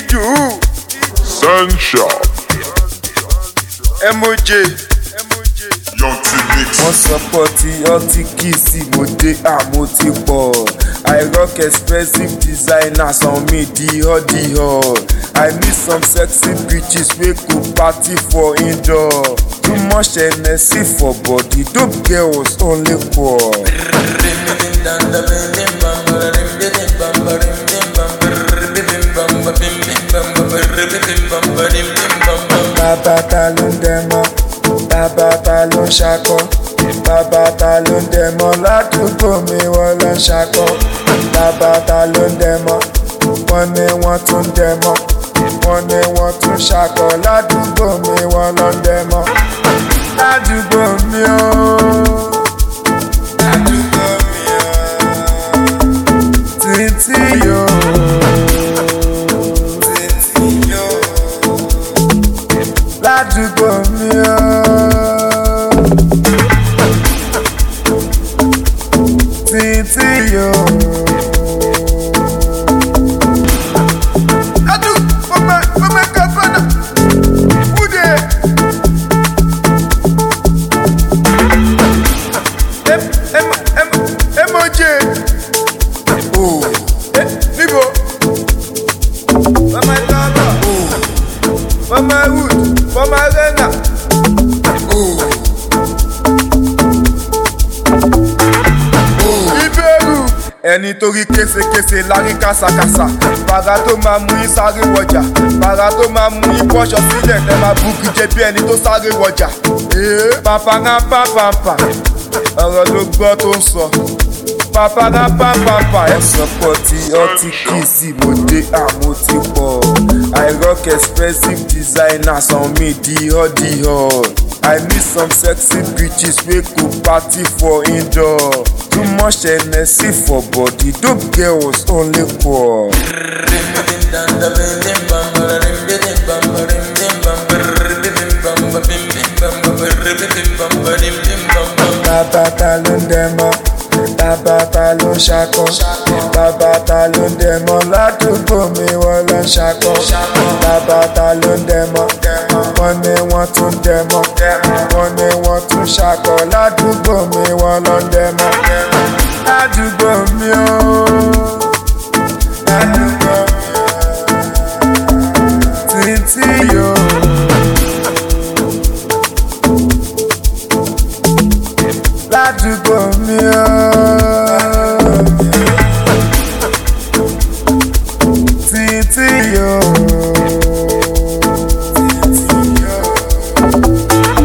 Idu Sunshine. MOJ Young T Mix. wọ́n sọ pọ̀ tí ọtí kì í sí mo dé àmọ́ ti pọ̀ I rock expensive designers on me di hot di hot I need some sexy bitches wey go party for indoor too much energy for body dope girls only poor. bàbá ta ló ń dẹmọ bàbá ta ló ń ṣakọ bàbá ta ló ń dẹmọ ládùúgbò mi wọ́n ló ń ṣakọ bàbá ta ló ń dẹmọ wọ́n ní wọ́n tún dẹmọ wọ́n ní wọ́n tún ṣakọ ládùúgbò mi wọ́n ló ń dẹmọ ládùúgbò mi ó ládùúgbò mi ó títí yóò títí yóò ládùúgbò mi ó. Títí yó. Adu, mama, mama kafana. Ude. Em, em, em, emoji. Oh. Eh, níbo? Mama lava. Oh. Mama wood. Mama rena. Oh. ìbẹ̀rù. ẹni torí késekése lárí kásákásá bàrà tó máa mú yín sáré wọjà bàrà tó máa mú yín bọ́ṣọ sílẹ̀ tẹ́ máa bú kíjẹ bí ẹni tó sáré wọjà. ee pàpàràpà pàpà ọ̀rọ̀ ló gbọ́ tó ń sọ pàpàràpà pàpà ẹ sọ pọ̀ tí ọtí kì í sí mo dé àmọ́ ti pọ̀ I rock expensive designers on me di hot di hot. I need some sexy bitches wey go party for indoor. Too much energy for body, dope girls only poor. Bàbá ta ló ń dẹmọ, bàbá ta ló ń ṣakọ, bàbá ta ló ń dẹmọ ládùúgbò mi wọ́n ló ń ṣakọ. Bàbá ta ló ń dẹmọ, wọ́n ní wọ́n tún dẹmọ, wọ́n ní wọ́n tún ṣakọ ládùúgbò mi wọ́n ló ń dẹmọ. Ládùúgbò mi ó, ládùúgbò mi ó, títí yóò. ládùúgbò mi ó. Títí yó. Títí yó.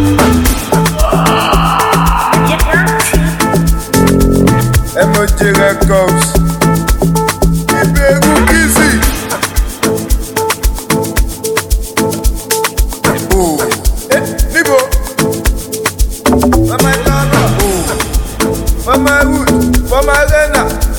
MOJ Records. Ìbẹ̀rù Kizzy. Oh. Eh, níbo? Mama Lava. Oh. Mama Wood, Mama Rena.